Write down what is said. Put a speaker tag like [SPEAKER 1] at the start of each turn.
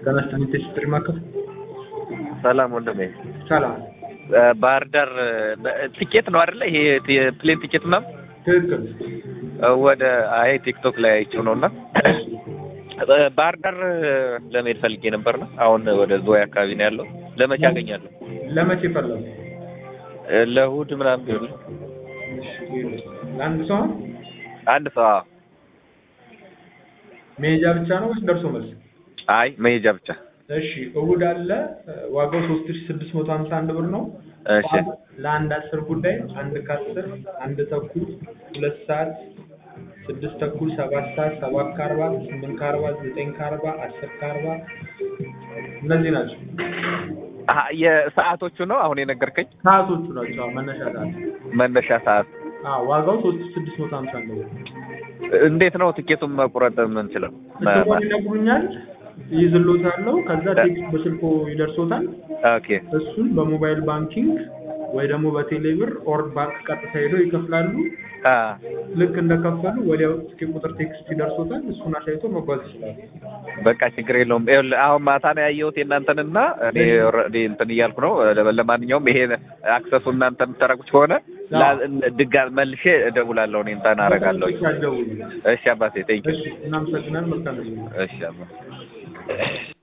[SPEAKER 1] ጤና ይስጥልኝ ቴስት ማከፍ
[SPEAKER 2] ሰላም ወንድሜ።
[SPEAKER 1] ሰላም
[SPEAKER 2] ባህር ዳር ቲኬት ነው አይደለ? ይሄ ፕሌን ቲኬት ምናምን
[SPEAKER 1] ትክክል
[SPEAKER 2] ወደ አይ ቲክቶክ ላይ አይቼው ነውና ባህር ዳር ለመሄድ ፈልጌ ነበር ነው። አሁን ወደ ዝዋይ አካባቢ ነው ያለው። ለመቼ አገኛለሁ?
[SPEAKER 1] ለመቼ ፈለጉ?
[SPEAKER 2] ለእሑድ ምናምን ቢሆን
[SPEAKER 1] ለአንድ ሰው
[SPEAKER 2] አንድ ሰው አዎ።
[SPEAKER 1] መሄጃ ብቻ ነው ወይስ ደርሶ መልስ?
[SPEAKER 2] አይ መሄጃ ብቻ።
[SPEAKER 1] እሺ እሑድ አለ። ዋጋው ሶስት ሺ ስድስት መቶ ሀምሳ አንድ ብር ነው።
[SPEAKER 2] እሺ
[SPEAKER 1] ለአንድ አስር ጉዳይ አንድ ከአስር አንድ ተኩል ሁለት ሰዓት ስድስት ተኩል ሰባት ሰዓት ሰባት ከአርባ ስምንት ከአርባ ዘጠኝ ከአርባ አስር ከአርባ እነዚህ ናቸው
[SPEAKER 2] አሀ፣ የሰዓቶቹ ነው አሁን የነገርከኝ
[SPEAKER 1] ሰዓቶቹ ናቸው። አዎ፣ መነሻ ሰዓት
[SPEAKER 2] መነሻ ሰዓት።
[SPEAKER 1] አዎ፣ ዋጋው ሶስት ሺ ስድስት መቶ ሀምሳ አንድ ብር
[SPEAKER 2] እንዴት ነው ትኬቱን መቁረጥ የምንችለው?
[SPEAKER 1] ስልኮን ይነግሩኛል፣ ይይዝሎታለሁ። ከዛ ቴክስት በስልኮ ይደርሶታል።
[SPEAKER 2] ኦኬ
[SPEAKER 1] እሱን በሞባይል ባንኪንግ ወይ ደግሞ በቴሌ ብር ኦር ባንክ ቀጥታ ሄደው ይከፍላሉ።
[SPEAKER 2] አ
[SPEAKER 1] ልክ እንደከፈሉ ወዲያው ትኬት ቁጥር ቴክስት ይደርሶታል። እሱን አሳይቶ መጓዝ ይችላሉ።
[SPEAKER 2] በቃ ችግር የለውም። ይኸውልህ አሁን ማታ ነው ያየሁት የእናንተንና እኔ ኦልሬዲ እንትን እያልኩ ነው። ለማንኛውም ይሄ አክሰሱ እናንተ የምታደርጉት ከሆነ ድጋሚ መልሼ እደውላለሁ። እኔ እንትን አደርጋለሁ።
[SPEAKER 1] ደውሉ።
[SPEAKER 2] እሺ አባቴ ቴንክ
[SPEAKER 1] እሺ፣ እናመሰግናለን። መልካም ጊዜ።
[SPEAKER 2] እሺ አባቴ